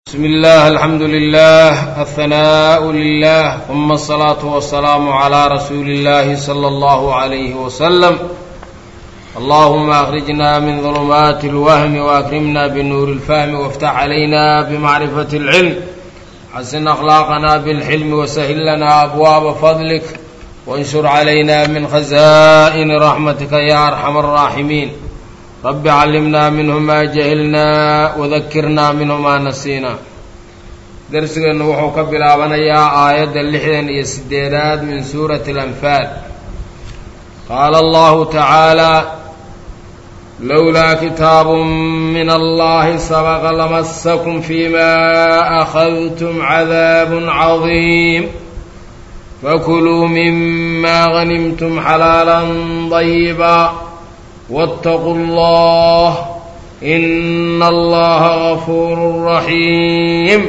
بسم الله الحمد لله الثناء لله ثم الصلاة والسلام على رسول الله صلى الله عليه وسلم اللهم أخرجنا من ظلمات الوهم وأكرمنا بنور الفهم وافتح علينا بمعرفة العلم حسن أخلاقنا بالحلم وسهل لنا أبواب فضلك وانشر علينا من خزائن رحمتك يا أرحم الراحمين رب علمنا منه ما جهلنا وذكرنا منه ما نسينا darsigeennu wuxuu ka bilaabanayaa aayadda lixdan iyo sideedaad min suurati alanfaal qaala allahu tacaalaa lowlaa kitaabun min allahi sabaqa lamasakum fima akhadtum cadaabun cadiim fakuluu mima hanimtum xalaalan dayiba waاtaquu allah ina allaha gafuuru raxiim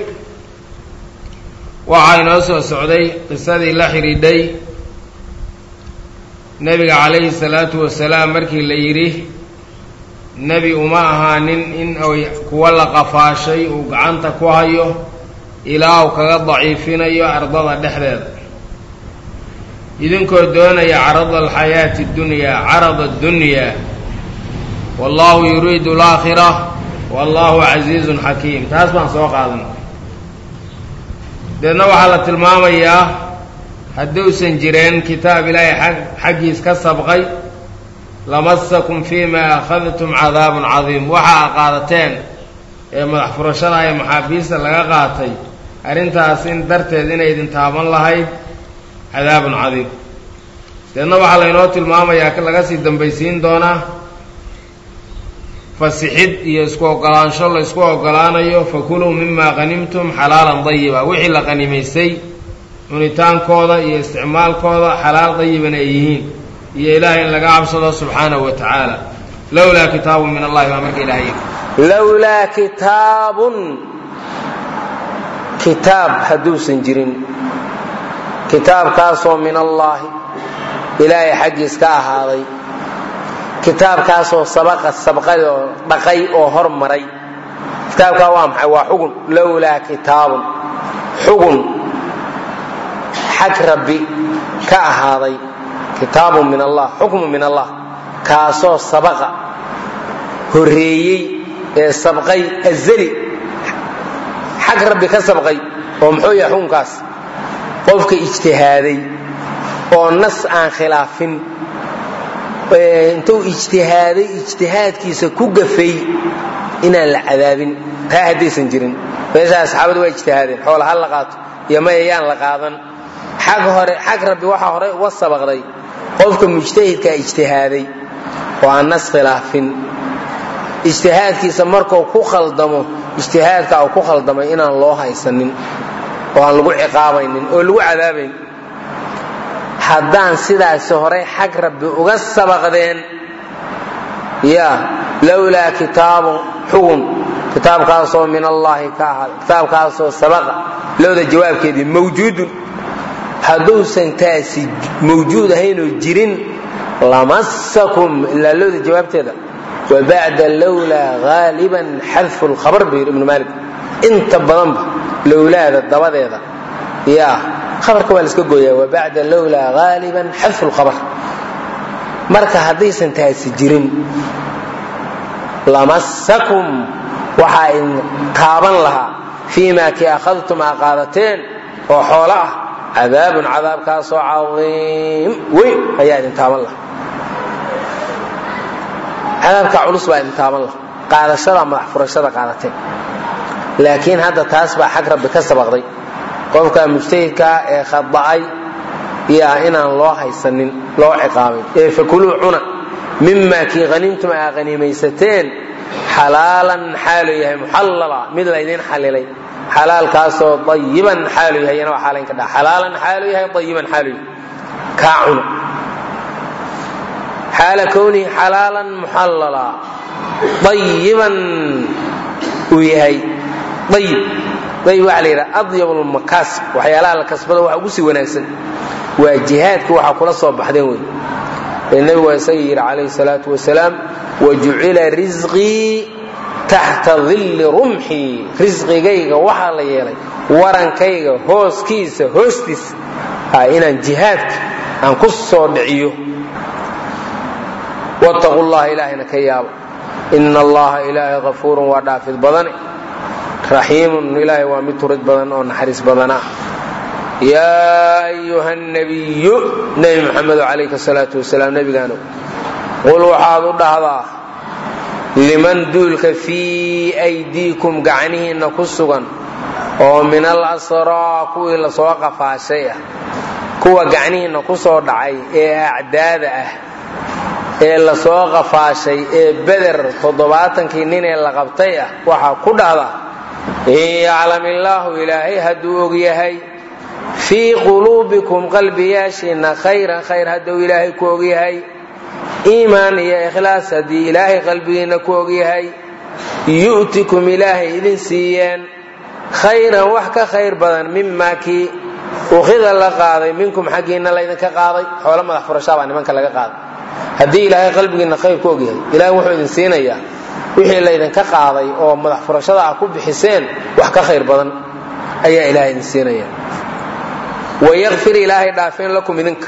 waxaa inoo soo socday qisadii la xidhiidhay nebiga calayhi salaatu wasalaam markii la yidhi nebi uma ahaanin in ay kuwa la qafaashay uu gacanta ku hayo ilaa uu kaga daciifinayo ardada dhexdeeda idinkoo doonaya carada alxayaati dunyaa carada addunyaa wallahu yuriidu alaakhira wallahu casiizun xakiim taas baan soo qaadan deedna waxaa la tilmaamayaa hadduusan jireen kitaab ilaahay xaggiis ka sabqay lamasakum fiima akhadtum cadaabun cadiim waxa a qaadateen ee madax furashada ee maxaabiista laga qaatay arrintaas in darteed inay idin taaban lahayd cadaabun cadiim deedna waxaa laynoo tilmaamayaa laga sii dambaysiin doonaa fasixid iyo isku ogolaansho la isku ogolaanayo fakuluu mimaa qhanimtum xalaalan dayiba wixii la qanimaysay cunitaankooda iyo isticmaalkooda xalaal dayiban ay yihiin iyo ilaahay in laga cabsado subxaanahu wa tacaala lowlaa kitaabun min allahi baa marka ilahay lowlaa kitaabun kitaab hadduusan jirin kitaabkaasoo min allaahi ilaahay xaggiis ka ahaaday kitaabkaasoo sabaqa sabqay oo dhaqay oo hormaray kitaabkaa waa maxay waa xugun lowlaa kitaabun xugun xag rabbi ka ahaaday kitaabun min allah xukmu min allah kaasoo sabaqa horreeyey ee sabqay azali xag rabbi ka sabqay oo muxuu yahay xukunkaas qofka ijtihaaday oo nas aan khilaafin intuu ijtihaaday ijtihaadkiisa ku gafay inaan la cadaabin taa haddaysan jirin meesha asxaabadu waa ijtihaadeen xoola ha la qaato iyo maya yaan la qaadan xag hore xag rabbi waxaa horey uga sabaqday qofka mujtahidkaa ijtihaaday oo aan nas khilaafin ijtihaadkiisa markuu ku khaldamo ijtihaadka uu ku khaldamay inaan loo haysanin oo aan lagu ciqaabaynin oo lagu cadaabayn haddaan sidaasi horay xag rabbi uga sabaqdeen ya lowlaa kitaabu xugun kitaabkaasoo min allaahi ka ahaada kitaabkaasoo sabaqa lowda jawaabkeedii mawjuudun hadduusan taasi mawjuud ahaynoo jirin lamasakum ilaa lowda jawaabteeda wa bacda lowlaa haaliban xadfu lkhabar buu yidhi ibnu maalik inta badanba lowlaada dabadeeda ya abarka waa laska gooyaa wa bacda lowlaa haaliban xadfu lkhabar marka haddaysan taasi jirin lamasakum waxaa idin taaban lahaa fii ma kii akhadtum aa qaadateen oo xoolo ah cadaabun cadaabkaasoo cadiim weyn ayaa idin taaban lahaa cadaabka culus baa idin taaban lahaa qaadashada madax furashada qaadateen laakiin hadda taas baa xag rabbi ka sabaqday qofka mujtahidkaa ee khada'ay yaa inaan loo haysanin loo ciqaabin ee fakuluu cuna mima kii hanimtum aa hanimaysateen xalaalan xaalu yahay muxallala mid laydin xalilay xalaalkaasoo ayiban xaalu yahay yana waa xaalayn ka dha xalaalan xaalu yahay ayiban xaalu yahay kaa cuna xaala kownihi xalaalan muxallala ayiban uu yahay ayib ayb waa la yidhaha adyab lmakaasib waxyaalaha la kasbado waxa ugu sii wanaagsan waa jihaadka waxa kula soo baxdeen wey ee nebigu waa isaga yidhi calayhi salaatu wasalaam wajucila risqii taxta dilli rumxii risqigayga waxaa la yeelay warankayga hooskiisa hoostiisa inaan jihaadka aan ku soo dhiciyo wattaqu llaha ilaahayna ka yaabo ina allaha ilaahay kafuurun waa dhaafid badane raxiimun ilaahay waa mid turid badan oo naxariis badana yaa ayuha nabiyu nebi maxamedo calayka salaatu wasalaam nebigaano qul waxaad u dhahdaa liman duulka fii aydiikum gacnihiinna ku sugan oo min al asraa kuwii lasoo qafaashay ah kuwa gacnihiinna ku soo dhacay ee acdaada ah ee lasoo qafaashay ee beder toddobaatankii nin ee la qabtay ah waxaa ku dhahdaa in yaclam illaahu ilaahay hadduu og yahay fii quluubikum qalbiyaashiinna khayran khayr hadduu ilaahay ku og yahay iimaan iyo ikhlaas haddii ilaahay qalbigiinna ku og yahay yu'tikum ilaahay idin siiyeen khayran wax ka khayr badan mimaa kii ukhida la qaaday minkum xaggiinna laydinka qaaday xoolo madax furashaa baa nimanka laga qaaday haddii ilaahay qalbigiinna khayr ku og yahay ilahay wuxuu idin siinayaa wixii laydinka qaaday oo madax furashada ah ku bixiseen wax ka khayr badan ayaa ilahay idin siinaya wayakfir ilaahay dhaafeen lakum idinka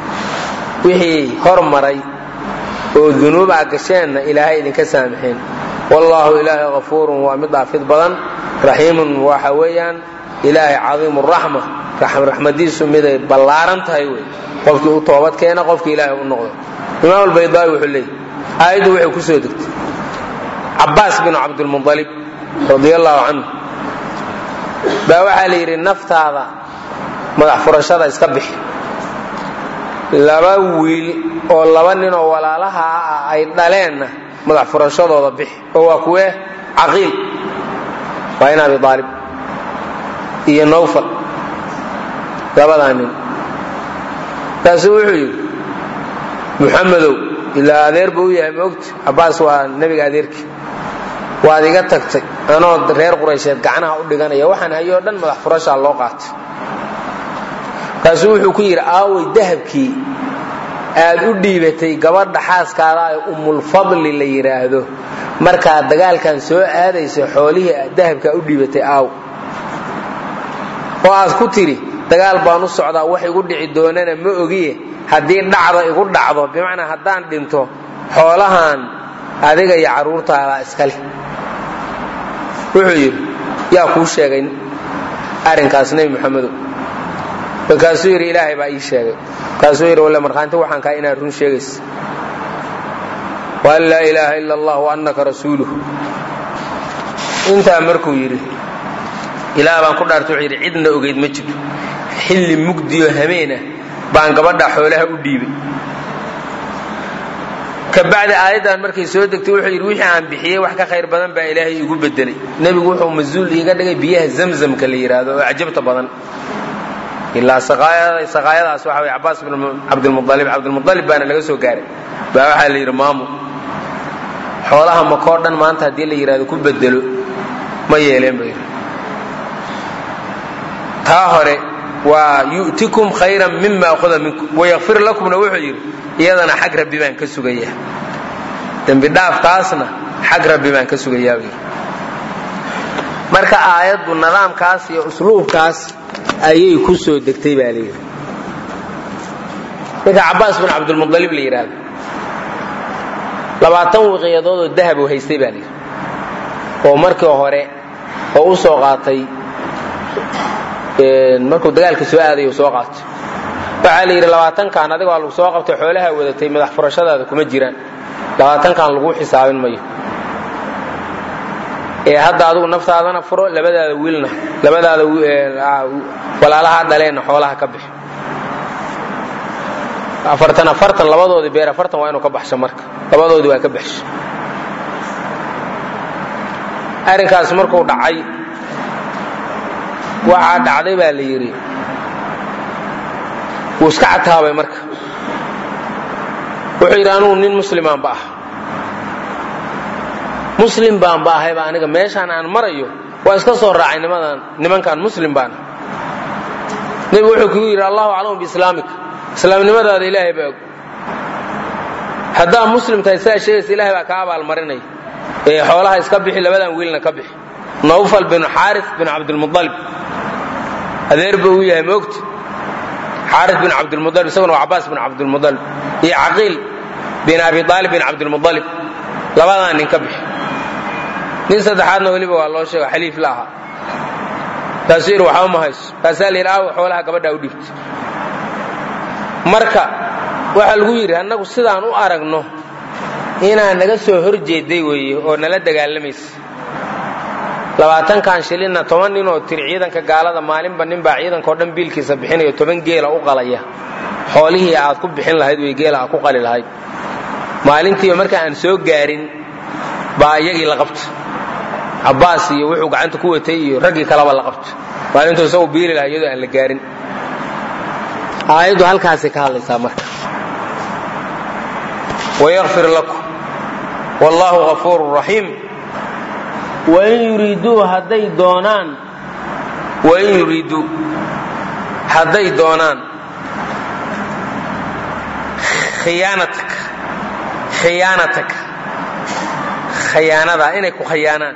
wixii hormaray oo dunuub a gasheenna ilaahay idinka saamaxeen wallaahu ilaahay kafuurun waa mid dhaafid badan raxiimun waxa weeyaan ilaahay cadiimu raxma raxmadiisu miday ballaaran tahay wey qofkii u toobad keena qofkii ilaahay u noqdo imaam albaydaawi wuxuu leeyay aayaddu waxay ku soo degtay cabaas binu cabdilmualib radi allahu canhu baa waxaa la yidhi naftaada madax furashada iska bixi laba wiil oo laba nin oo walaalaha ah ay dhaleenna madax furashadooda bixi oo waa kuwee caqiil waa in abi aalib iyo nowfal labadaa nin kaasuu wuxuu yidhi muxamedow ilaa adeer buu u yahay maogta cabaas waa nebiga adeerkii waad iga tagtay anoo reer quraysheed gacnaha u dhiganaya waxaan hayoo dhan madax furashaa loo qaatay kaasuu wuxuu ku yidhi aaway dahabkii aad u dhiibatay gabadha xaaskaada ee umulfadli la yidhaahdo markaad dagaalkan soo aadayso xoolihii dahabkaa u dhiibatay aaw oo aad ku tidhi dagaal baan u socdaa wax igu dhici doonana ma ogiye haddii dhacda igu dhacdo bimacnaa haddaan dhinto xoolahan adiga iyo carruurtaada iskale wuxuu yidhi yaa kuu sheegay arrinkaas nebi muxamedow markaasuu yidhi ilaahay baa ii sheegay markaasuu yidhi walle markhaanti waxaan kaa inaad run sheegaysa waan laa ilaaha ila allah wa annaka rasuuluh intaa markuu yidhi ilaah baan ku dhaartay wuxuu yidhi cidna ogeyd ma jiro xilli mugdiyo hameena baan gabadha xoolaha u dhiibay kabacdi aayaddan markay soo degtay wuxuu yidhi wixii aan bixiyey wax ka khayr badan baa ilaahay igu bedelay nebigu wuxuu masuul iiga dhigay biyaha zamzamka la yidhaahdo oo cajabta badan ilaa saqaayadaas waxa wey cabaas bin cabdilmualib cabdilmualib baana laga soo gaaray baa waxaa la yidhi maamu xoolaha makoo dhan maanta haddii la yidhahdo ku bedelo ma yeeleen ba yidhi taa hore waa yu'tikum khayran mima akhada minkum wayakfir lakumna wuxuu yidhi iyadana xag rabbi baan ka sugayaa dembi dhaafkaasna xag rabbi baan ka sugayaa buu yidhi marka aayaddu nidaamkaas iyo usluubkaas ayay ku soo degtay baa layidhi ninka cabaas bin cabdilmualib la yidhaahdo labaatan wiqiyadood oo dahab uu haystay baa layidhi oo markii hore oo u soo qaatay markuu dagaalka soo aaday uu soo qaatay waxaa la yidhi labaatankan adiga waa lagu soo qabtay xoolaha wadatay madax furashadaada kuma jiraan labaatankan laguu xisaabin mayo ee hadda adigu naftaadana furo labadaada wiilna labadaada walaalaha dhaleenna xoolaha ka bixi afartan afartan labadoodii beer afartan waa inuu ka baxsho marka labadoodii waa ka baxsho arrinkaas markuu dhacay waxaa dhacday baa la yidhi wuu iska cataabay marka wuxuu yidhi anugu nin muslimaanba ah muslim baanba ahayba aniga meeshaan aan marayo waa iska soo raacay nimadan nimankan muslim baana nebigu wuxuu kugu yidhi allahu aclamu biislaamika islaamnimadaada ilaahay baa og haddaa muslim tahay saa sheegaysa ilahay baa kaa abaalmarinaya ee xoolaha iska bixi labadan wiilna ka bixi nawfal binu xaaris bin cabdilmualib adeer buu u yahay moogta xaaris bin cabdilmualib isaguna waa cabaas bin cabdilmualib iyo caqiil bin abi aalib bin cabdilmualib labadaa nin ka bixi nin saddexaadna weliba waa loo sheego xaliif la ahaa kaasuu yidhi waxba ma hayso kaasaa la yidhi aawa xoolaha gabadhaa u dhibta marka waxaa lagu yidhi annagu sidaan u aragno inaa naga soo hor jeeday weeye oo nala dagaalamaysa labaatankan shilinna toban nin oo tiri ciidanka gaalada maalinba ninbaa ciidankao dhan biilkiisa bixinayo toban geela u qalaya xoolihii aad ku bixin lahayd wey geela aad ku qali lahayd maalintiiba marka aan soo gaarin baa iyagii la qabta cabbaas iyo wuxuu gacanta ku watay iyo raggii kaleba la qabta maalintuu isagu biili lahaa iyadoo aan la gaarin aayaddu halkaasay ka hadlaysaa marka wayakfir lakum wallaahu ghafuurun raxiim wain yuriiduu hadday doonaan wain yuriiduu hadday doonaan khiyaanataka khiyaanataka khayaanadaa inay ku khayaanaan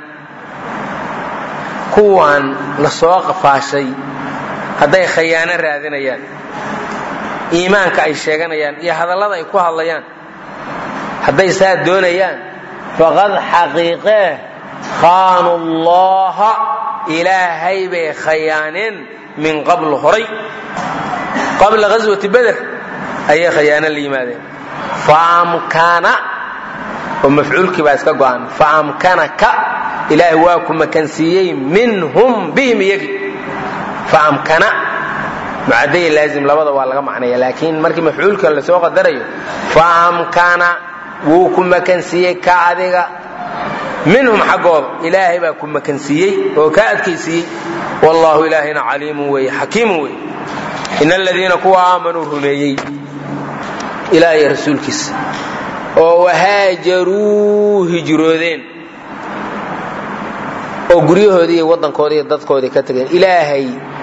kuwaan la soo qafaashay hadday khayaano raadinayaan iimaanka ay sheeganayaan iyo hadallada ay ku hadlayaan hadday saa doonayaan faqad xaqiiqee khaanu llaha ilaahay bay khayaaneen min qabl horay qabla ghaswati beder ayay khayaano la yimaadeen faamkana oo mafcuulkii baa iska go'an faamkanaka ilaahay waa ku makansiiyey minhum bihim iyagi faamkana mucadaya laazim labada waa laga macnaya laakiin markii mafcuulka lasoo qadarayo faamkana wuu ku makansiiyey ka adiga minhum xaggooda ilaahay baa ku makansiiyey oo kaa adkaysiiyey wallahu ilaahayna caliimun weeye xakiimun weeye in aladiina kuwa aamanuu rumeeyey ilaahay rasuulkiisa oo wahaajaruu hijroodeen oo guryahoodii iyo waddankoodii iyo dadkoodii ka tageen ilaahay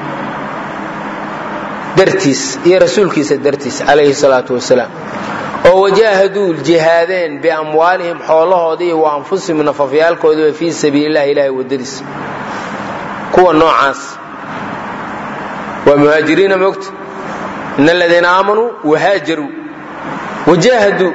dartiis iyo rasuulkiisa dartiis calayhi salaatu wasalaam oo wajaahaduu jihaadeen biamwaalihim xoolahoodii wa anfusihim nafafyaalkoodiiba fii sabiililahi ilahay wadadiisa kuwa noocaas waa muhaajiriina moogta in aladiina aamanuu wahaajaruu wajaahaduu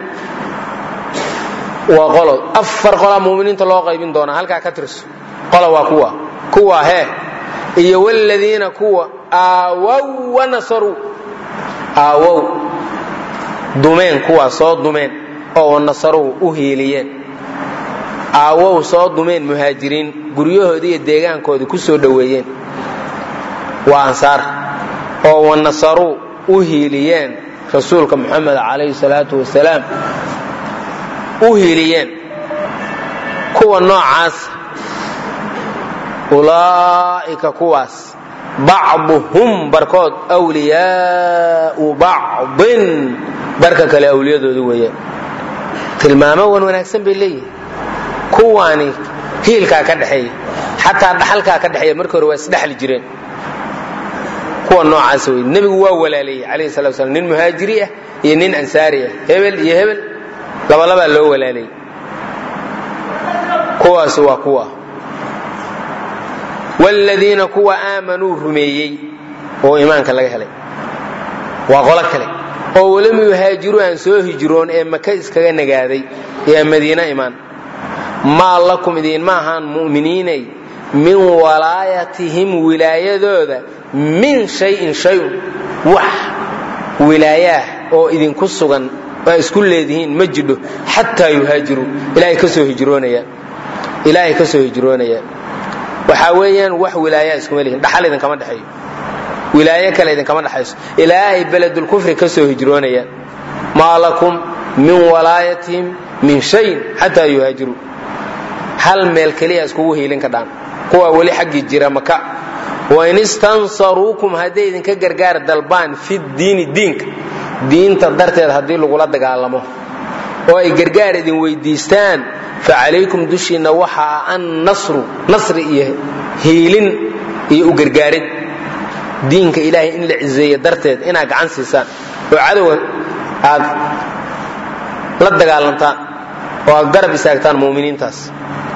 waa qolo afar qolaa muminiinta loo qaybin doonaa halkaa ka tirso qola waa kuwa kuwa hee iyo wladiina kuwa aawow wanasaruu aawow dumeen kuwaa soo dumeen oo wanasaruu u hiiliyeen aawow soo dumeen muhaajiriin guryahoodii iyo deegaankoodii ku soo dhoweeyeen waa ansaar oo wanasaruu u hiiliyeen rasuulka moxamed calayhi salaatu wasalaam u hiiliyeen kuwa noocaas ulaa'ika kuwaas bacduhum barkood wliyaau bacdin barka kale awliyadooda weeyaan tilmaamo wan wanaagsan bay leeyihin kuwaani hiilkaa ka dhexeeya xataa dhaxalkaa ka dhexeeya markii hore waa isdhexli jireen kuwa noocaas wey nebigu waa walaaleeyey calayhi salatu slam nin muhaajiri ah iyo nin ansaari ah hebel iyo hebel labalabaa loo walaaleeyey kuwaas waa kuwa wladiina kuwa aamanuu rumeeyey oo iimaanka laga helay waa qolo kale oo walam yuhaajiruu aan soo hijroon ee maka iskaga nagaaday ee madiina imaan maa lakum idiinma ahaan mu'miniinay min walaayatihim wilaayadooda min shayin shayun wax wilaayaah oo idinku sugan aa isku leedihiin ma jidho xataa yuhaajiruu ilaahay ka soo hijroonayaan ilaahay ka soo hijroonayaan waxaa weeyaan wax wilaaya iskuma lihin dhaxal idinkama dhexeeyo wilaayo kale idinkama dhexayso ilaa ay beledulkufri ka soo hijroonayaan maa lakum min walaayatihim min shayin xataa yuhaajiruu hal meel keliya iskugu hiilin ka dhaan kuwaa weli xaggii jira maka wain istansaruukum hadday idinka gargaar dalbaan fi diini diinka diinta darteed haddii lagula dagaalamo oo ay gargaar idin weydiistaan fa calaykum dushiinna waxaa an nasru nasri iyo hiilin iyo u gargaarid diinka ilaahay in la cizeeyo darteed inaad gacan siisaan oo cadowa aad la dagaalantaan oo aad garab istaagtaan mu'miniintaas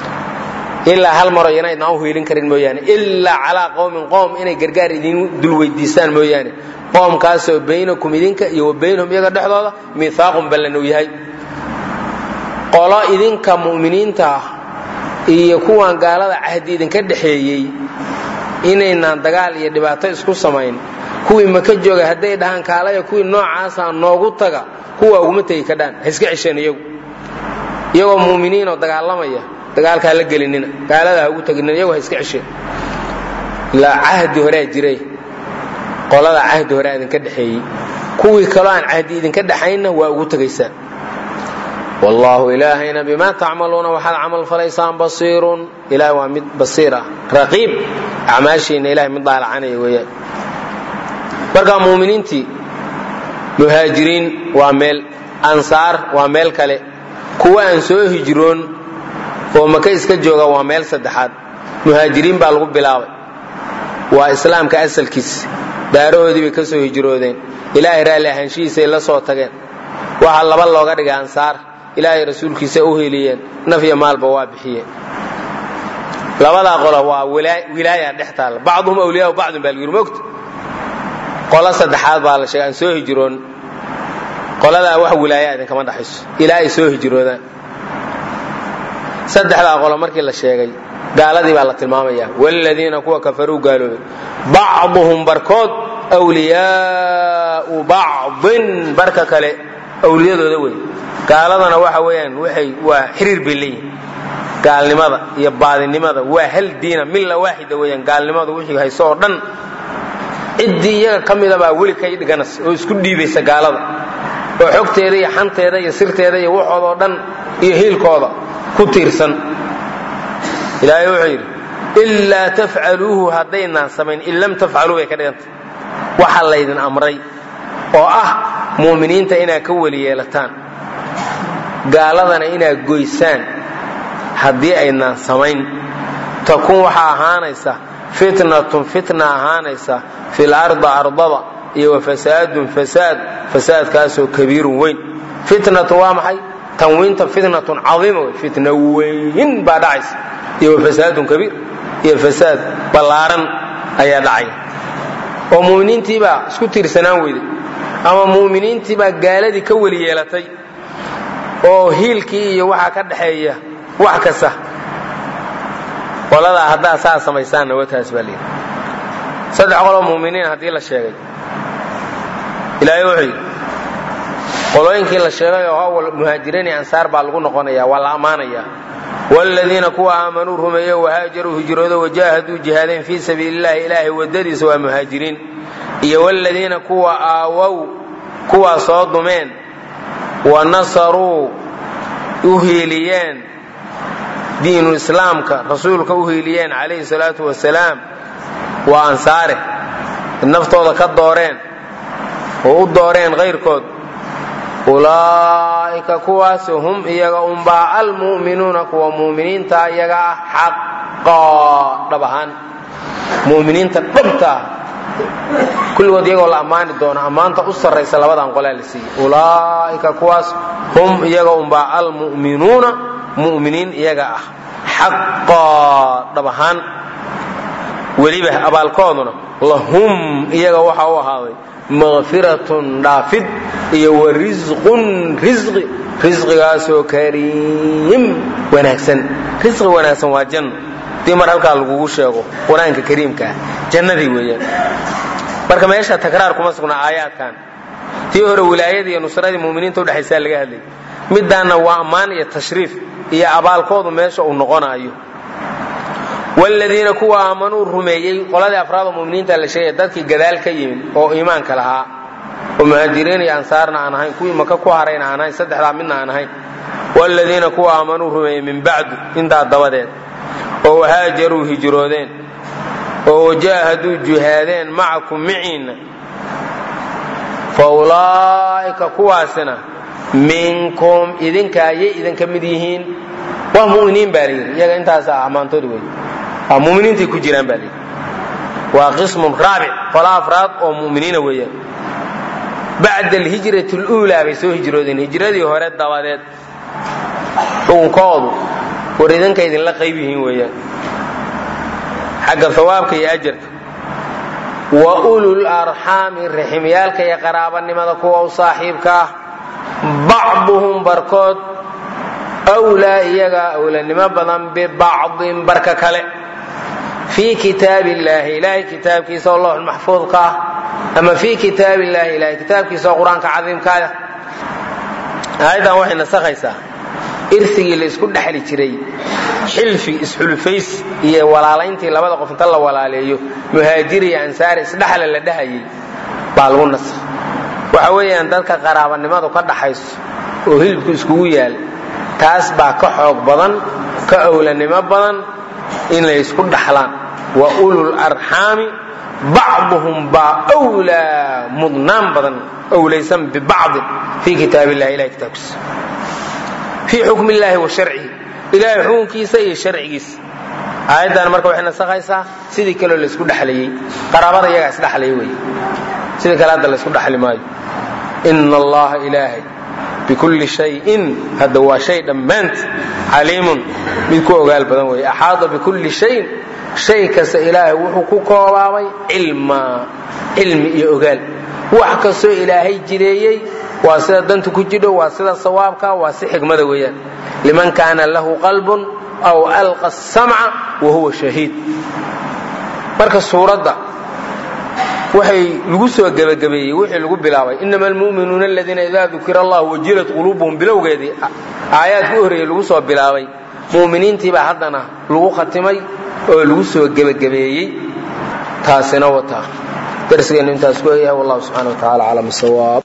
ilaa hal maro yana idnaan u hiilin karin mooyaane ilaa calaa qowmin qoom inay gargaar idin dul weydiistaan mooyaane qoomkaasoo baynakum idinka iyo wa baynahum iyaga dhexdooda miihaaqun ballan uu yahay qolo idinka mu'miniinta ah iyo kuwan gaalada cahdi idinka dhexeeyey inaynaan dagaal iyo dhibaato isku samayn kuwii maka jooga hadday dhahaan kaalaya kuwii noocaasa noogu taga kuwa uguma tegi kadhaan ha iska cesheen iyagu iyagoo mu'miniinoo dagaalamaya dagaalka ha la gelinina gaalada ha ugu teginina iyagu ha iska cesheen ilaa cahdi horea jiray qolada cahdi horea idinka dhexeeyey kuwii kaloo aan cahdi idinka dhexaynna waa ugu tegaysaan wallaahu ilaahayna bimaa tacmaluuna waxaad camal falaysaan basiirun ilahay waa mid basiir ah raqiib acmaashiina ilahay mid daalacanaya weeyaan markaa muuminiintii muhaajiriin waa meel ansaar waa meel kale kuwa aan soo hijroon oo maka iska jooga waa meel saddexaad muhaajiriin baa lagu bilaabay waa islaamka asalkiis daarahoodii bay ka soo hijroodeen ilaahay raalli ahaanshihiisay la soo tageen waxaa laba looga dhigay ansaar ilaahay rasuulkiisa u heliyeen naf iyo maalba waa bixiyeen labadaa qolo waa wilaaya dhex taalla bacduhum awliyaa bacdun baa lagu yiri mogta qolo saddexaad baa la sheegay aan soo hijroon qoladaa wax wilaaya idinkama dhaxayso ilaa ay soo hijroodaan saddexdaa qolo markii la sheegay gaaladii baa la tilmaamaya wladiina kuwa kafaruu gaaloobay bacduhum barkood wliyaau bacdin barka kale awliyadooda wey gaaladana waxa weeyaan waxay waa xiriir bay leeyihin gaalnimada iyo baadinimada waa hal diina milla waaxida weeyaan gaalnimadu wixii hayso oo dhan ciddii iyaga ka mida baa weli kay dhiganas oo isku dhiibaysa gaalada oo xogteeda iyo xanteeda iyo sirteeda iyo waxooda oo dhan iyo hiilkooda ku tiirsan ilaahay wuxuu yidhi ilaa tafcaluuhu haddaynaan samayn in lam tafcaluu bay ka dhigantay waxa laydin amray oo ah mu'miniinta inaad ka weli yeelataan gaaladana inaad goysaan haddii aynaan samayn takun waxaa ahaanaysa fitnatun fitna ahaanaysa fil arda ardada iyo wa fasaadun fasaad fasaadkaasoo kabiirun weyn fitnatu waa maxay tanwiinta fitnatun caiima wey fitna weyn baa dhacaysa iyo wa fasaadun kabiir iyo fasaad ballaaran ayaa dhacaya oo mu'miniintiibaa isku tiirsanaan weyday ama mu'miniintiibaa gaaladii ka weli yeelatay oo hiilkii iyo waxaa ka dhaxeeya wax kasta qoladaa haddaa saa samaysaanna wataas baa layidhi saddex qoloo mu'miniin haddii la sheegay ilaahay wuxuu yidhi qolooyinkii la sheegay oo awal muhaajiriin iyo ansaar baa lagu noqonaya waa la ammaanayaa wladiina kuwa aamanuu rumeeye wahaajaruu hijroodo wajaahaduu jihaadeen fii sabiili llahi ilaahay wadadiisa waa muhaajiriin iyo wladiina kuwa aawow kuwaa soo dumeen wa nasaruu u hiiliyeen diinu islaamka rasuulka u hiiliyeen calayhi salaatu wasalaam waa ansaare naftooda ka dooreen oo u dooreen kayrkood ulaa'ika kuwaas hum iyaga unbaa almu'minuuna kuwa mu'miniinta iyaga ah xaqaa dhab ahaan mu'miniinta dhabta ah kulligood iyagoo la ammaani doono ammaanta u sarraysa labadan qolaa la siiyey ulaa'ika kuwaas hum iyaga unbaa almu'minuuna mu'miniin iyaga ah xaqaa dhab ahaan weliba abaalkooduna lahum iyaga waxa u ahaaday maqfiratun dhaafid iyo wa risqun risqi risqigaasoo kariim wanaagsan risqi wanaagsan waa janno dii mar halkaa lagugu sheego qur-aanka kariimka ah jannadii weeyaan marka meesha takraar kuma sugna aayaadkan tii hore wilaayadii iyo nusradii muminiinta udhexaysaa laga hadlayay midaanna waa ammaan iyo tashriif iyo abaalkoodu meesha uu noqonayo wladiina kuwa aamanuu rumeeyey qoladii afraad oo muminiinta la sheegaya dadkii gadaal ka yimid oo iimaanka lahaa oo muhaajiriin iyo ansaarna aan ahayn kuwii maka ku harayna aan ahayn saddexdaa midna aan ahayn wladiina kuwa aamanuu rumeeyey min bacdu intaa dabadeed oo wahaajaruu hijroodeen oo wajaahaduu jihaadeen macakum miciinna fa ulaa'ika kuwaasina minkum idinka ayay idinka mid yihiin waa muminiin baa layidhi iyaga intaasa ammaantood wey waa muminiintay ku jiraan baa layidhi waa qismun raabic qola afraad oo muminiina weeyaan bacda alhijrati luulaa bay soo hijroodeen hijradii hore dabadeed xukunkoodu war idinka idinla qayb yihiin weeyaan xagga hawaabka iyo ajarka wa ulul arxaami raximyaalka iyo qaraabanimada kuwa u saaxiibka ah bacduhum barkood wlaa iyagaa awlanimo badan bibacdin barka kale fii kitaab illaahi ilaahay kitaabkiisa oo loox maxfuudka ah ama fii kitaab illaahi ilahay kitaabkiisa oo qur-aanka cadiimkaah aayaddan waxay nasakhaysaa irsigii la isku dhexli jiray xilfi isxulufays iyo walaalayntii labada qof inta la walaaleeyo muhaajir iyo ansaari isdhexla la dhahayay baa lagu nasakh waxa weeyaan dadka qaraabanimadu ka dhaxayso oo hilibku iskugu yaal taas baa ka xoog badan ka owlanimo badan inay isku dhaxlaan wa ulul arxaami bacduhum baa wlaa mudnaan badan owlaysan bibacdin fii kitaab illahi ilahay kitaabkiisa fii xukmi illaahi wa sharcihi ilahay xukunkiisa iyo sharcigiisa aayaddan marka waxay nasakhaysaa sidii kaleo laysku dhexlayey qaraabada iyagaa isdhexlaya wey sidii kale hadda laysku dhexli maayo ina allaha ilaahay bikulli shayin hadda waa shay dhammaanti caliimun mid ku ogaal badan weeye axaada bikulli shayin shay kasta ilaahay wuxuu ku koobaabay cilmaa cilmi iyo ogaal wax kastoo ilaahay jireeyey waa sida danta ku jidho waa sida sawaabka waa si xigmada weeyaan liman kaana lahu qalbun aw alqa samca wa huwa shahiid marka suuradda waxay lagu soo gebagabeeyey wixii lagu bilaabay inama almu'minuuna aladiina idaa dukira allah wajilat quluubuhum bilowgeedii aayaadka u horreeyey lagu soo bilaabay mu'miniintiibaa haddana lagu khatimay oo lagu soo gebagabeeyey taasina wataa darsigeennu intaas ku eeyahay wallahu subxana wa tacala aclam sawaab